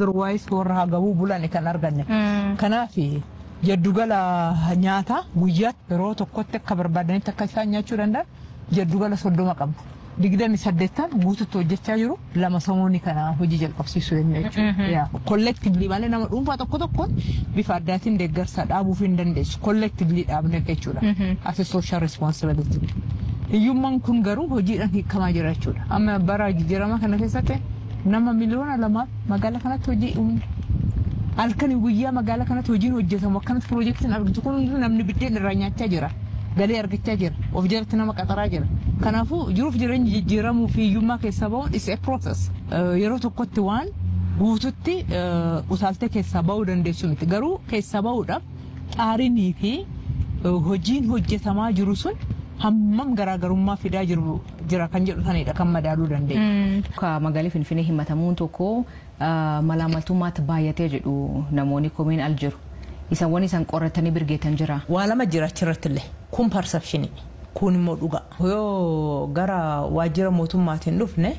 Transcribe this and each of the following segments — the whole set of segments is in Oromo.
otherwise warra hagabuu bulan kan arganne. Kanaaf jaddugala nyaataa guyyaatti yeroo tokkotti akka barbaadanitti akka isaan nyaachuu danda'an jaddugala soddoma qabna. Digdami saddeettan guututti hojjechaa jiru lama samoonni kana hojii jalqabsiisuu danda'a jechuudha. Kollektiivlii malee nama dhuunfaa tokko tokko bifa addaatiin deeggarsa dhaabuuf hin dandeessu. Kollektiivlii dhaabne jechuudha. Asi sooshaal respoonsibilitii. Hiyyummaan kun garuu hojiidhaan hiikamaa jira jechuudha. Amma bara jijjiirama kana keessatti nama miliyoona lama magaalaa kanatti hojii uumne. Halkanii guyyaa magaalaa kanatti hojiin hojjetamu akkanatti piroojeektiin argitu kun namni biddeen irraa nyaachaa jira. Galii argachaa jira. Of jalatti nama qaxaraa jira. Kanaafuu jiruuf jireenya jijjiiramuu fi hiyyummaa keessa bahuun is a process. Yeroo tokkotti waan guututti utaaltee keessaa bahuu dandeessu miti. Garuu keessaa bahuudhaaf xaarinii fi hojiin hojjetamaa jiru sun hammam garaagarummaa fidaa jiru jira kan jedhu sanidha kan madaaluu dandeenya. Ka magaalii Finfinnee himatamuun tokko malaamaltummaatti baay'atee jedhu namoonni komiin al jiru. Isan waan isaan qoratanii birgeetan jira. Waa lama jira achirratti illee kun persepshinii kun immoo dhugaa. Yoo gara waajjira mootummaatiin dhufne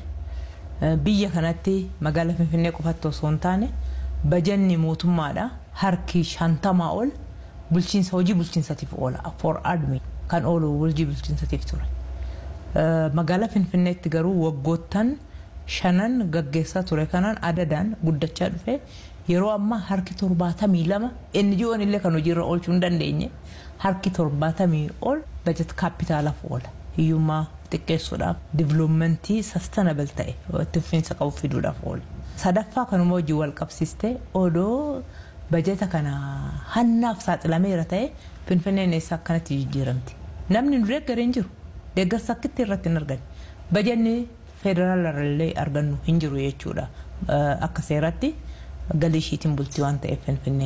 biyya kanatti magaalaa Finfinnee qofatti osoo hin taane bajanni mootummaadha harki shantamaa ol bulchiinsa hojii bulchiinsatiif oola for admin. kan oolu hojii bulchiinsatiif ture. Magaalaa Finfinneetti garuu waggoottan shanan gaggeessaa ture kanaan adadaan guddachaa dhufe yeroo ammaa harki torbaatamii lama NGO'n illee kan hojiirra oolchuu hin dandeenye harki torbaatamii ol bajet kaapitaalaaf oola. Hiyyummaa xiqqeessuudhaaf diviloomentii sastanabel ta'e itti fufiinsa qabu fiduudhaaf oola. Sadaffaa kanuma hojii wal qabsiistee odoo bajeta kana hannaaf saaxilameera ta'e finfinneen eessa akkanatti jijjiiramti. Namni nu deeggaree hin jiru. Deeggarsa akkitti irratti hin arganne. Bajanni federaalarallee argannu hin jiru jechuudha. Akka seeratti galii ishiitiin bultii waan ta'eef finfinneen.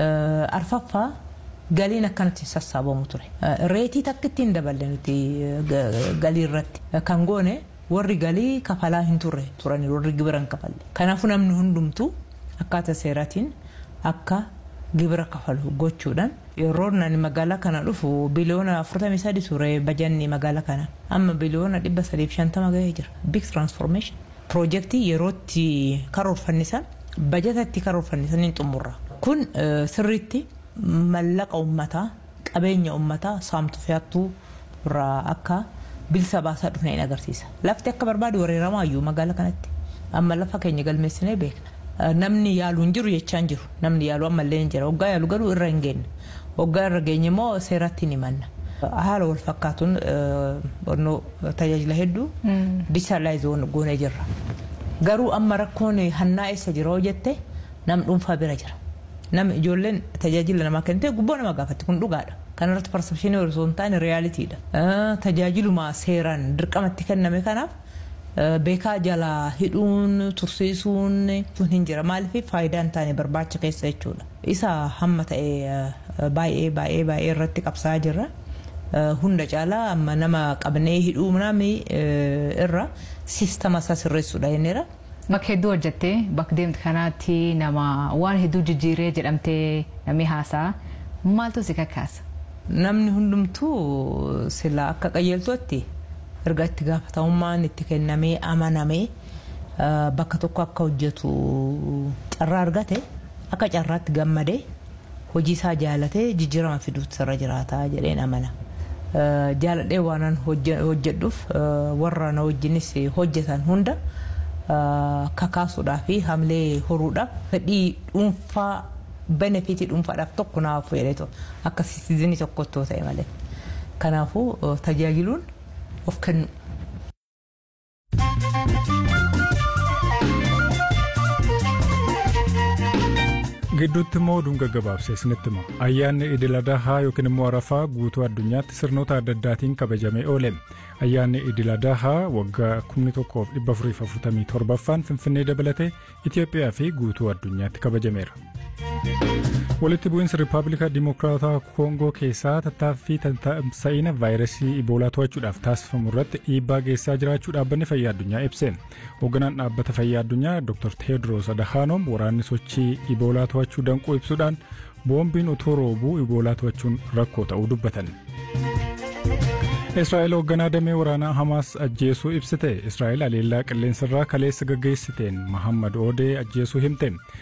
Arfaffaa galiin akkanatti sassaabamu ture. Reetii takkitti hin daballe nuti galii irratti. Kan goone warri galii kafalaa hin turre turani warri gibira hin kafalle. Kanaafuu namni hundumtuu akkaataa seeraatiin akka gibira kafalu gochuudhaan yeroo nani magaalaa kana dhufu biliyoona 43 ture bajanni magaalaa kana amma biliyoona 350 gahee jira big transformation piroojeektii yerootti karoorfannisan bajatatti karoorfannisan hin xumurra kun sirriitti mallaqa ummataa qabeenya ummataa saamtu fe'attuu irraa akka bilisa baasaa dhufne hin agarsiisa lafti akka barbaadu wareeramaa iyyuu magaalaa kanatti amma lafa keenya galmeessinee beekna. namni yaalu hin jiru jechaa hin jiru namni yaalu ammallee hin jira waggaa yaalu garuu irra hin geenye waggaa irra geenye immoo seeratti ni manna haala wal fakkaatuun tajaajila hedduu dijitaalaayizoon goonee jirra garuu amma rakkoon hannaa eessa jira hoo jette nam dhuunfaa bira jira nam ijoolleen tajaajila namaa kennite gubboo nama gaafatti kun dhugaadha kanarratti persepshinii osoo hin taane riyaaliitiidha tajaajiluma seeraan dirqamatti kenname kanaaf beekaa jalaa hidhuun tursiisuun sun hin jira maaliif faayidaa hin taane barbaacha keessa jechuudha isa hamma ta'e baay'ee baay'ee baay'ee irratti qabsaa jirra hunda caalaa amma nama qabnee hidhuu namni irra siistama isaa sirreessuudha jenneera. Bakka hedduu hojjettee bakka deemte kanaatti nama waan hedduu jijjiiree jedhamtee namni haasaa maaltu si kakkaasa? Namni hundumtuu sila akka qajeeltootti erga itti gaafatamummaan itti kennamee amanamee bakka tokko akka hojjetu carraa argate akka carraatti gammadee hojii isaa jaalatee jijjiirama fiduutti irra jiraata jedheen amana. Jaaladhee waanan hojjedhuuf warra na wajjinis hojjetan hunda kakaasuudhaa fi hamlee horuudhaaf fedhii dhuunfaa benefitii dhuunfaadhaaf tokko naaf fedheetu akka siizinii tokkotti ta'e malee. Kanaafuu tajaajiluun of kennu. gidduutti immoo oduun gaggabaabsee isinitti hima ayyaanni idil adahaa yookiin immoo arafaa guutuu addunyaatti sirnoota adda addaatiin kabajamee oole ayyaanni idil adahaa waggaa 1447ffaan finfinnee dabalatee itiyoophiyaa fi guutuu addunyaatti kabajameera. walitti bu'iinsa riippaabilika dimokiraataa koongoo keessaa tattaaffii tamsa'ina vaayirasii iboolaa to'achuudhaaf taasifamu irratti dhiibbaa geessaa jiraachuu dhaabbanni fayyaa addunyaa ibse hoogganaan dhaabbata fayyaa addunyaa dr teedros adahaanom waraanni sochii iboolaa to'achuu danquu ibsuudhaan boombiin utuu roobuu iboolaa to'achuun rakkoo ta'uu dubbatan. israa'el hoogganaa damee waraanaa hamaas ajjeesuu ibsite israa'el aleellaa qilleensarraa kaleessa gaggeessiteen mahammad oodee ajjeesuu himte